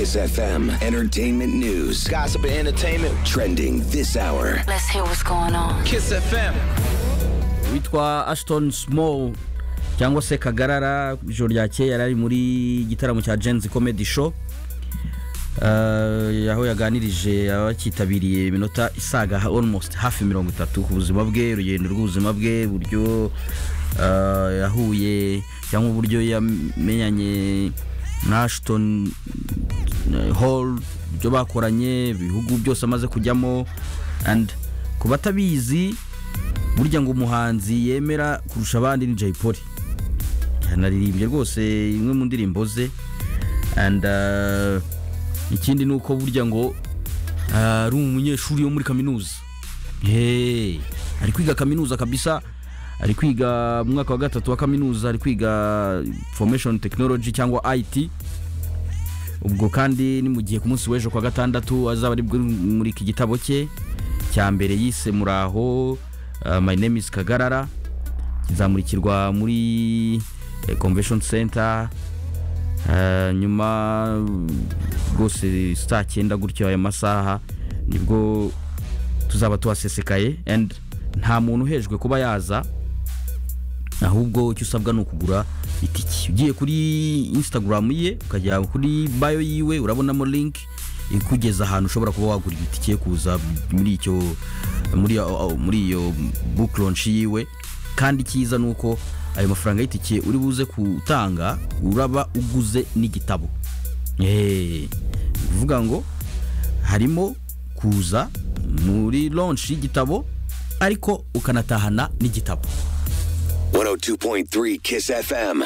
Kiss FM, entertainment news, gossip and entertainment, trending this hour. Let's hear what's going on. Kiss FM. witwa ashton smow cyangwa se kagarara ijoro ryakeye yari ari muri igitaramo cya jenzi comedy show Eh, aho yaganirije abakitabiriye iminota isaga ha- almost hafi mirongo itatu ku buzima bwe urugendo rw'ubuzima bwe uburyo eh, yahuye cyangwa uburyo yamenyanye na ashton eh, hall ibyo bakoranye ibihugu byose amaze kujyamo and ku batabizi burya ngo umuhanzi yemera kurusha abandi ni Jay Polly yanaririmbye rwose imwe mu ndirimbo ze and uh, ikindi ni uko burya ngo uh, ari umunyeshuri wo muri kaminuza hey, ari kwiga kaminuza kabisa ari kwiga mu mwaka wa gatatu wa kaminuza ari kwiga information technology cyangwa IT ubwo kandi ni mu gihe ku munsi w'ejo kwa gatandatu azaba ari muri iki gitabo cye cya mbere yise muraho uh, my name is kagarara kizamurikirwa muri eh, convention center Eh, nyuma uh, rwose saa cyenda gutyo aya masaha nibwo tuzaba tuhasesekaye and nta muntu uhejwe kuba yaza ahubwo icyo usabwa ni ukugura itiki ugiye kuri instagram ye ukajya kuri bayo yiwe urabonamo link ikugeza ahantu ushobora kuba wagura itike yo kuza muri icyo muri iyo- muri iyo book launch yiwe kandi icyiza ni uko ayo mafaranga y'itike uri buze kutanga uraba uguze n'igitabo Eh, ni ukuvuga ngo harimo kuza muri launch y'igitabo ariko ukanatahana n'igitabo 102.3 Kiss FM.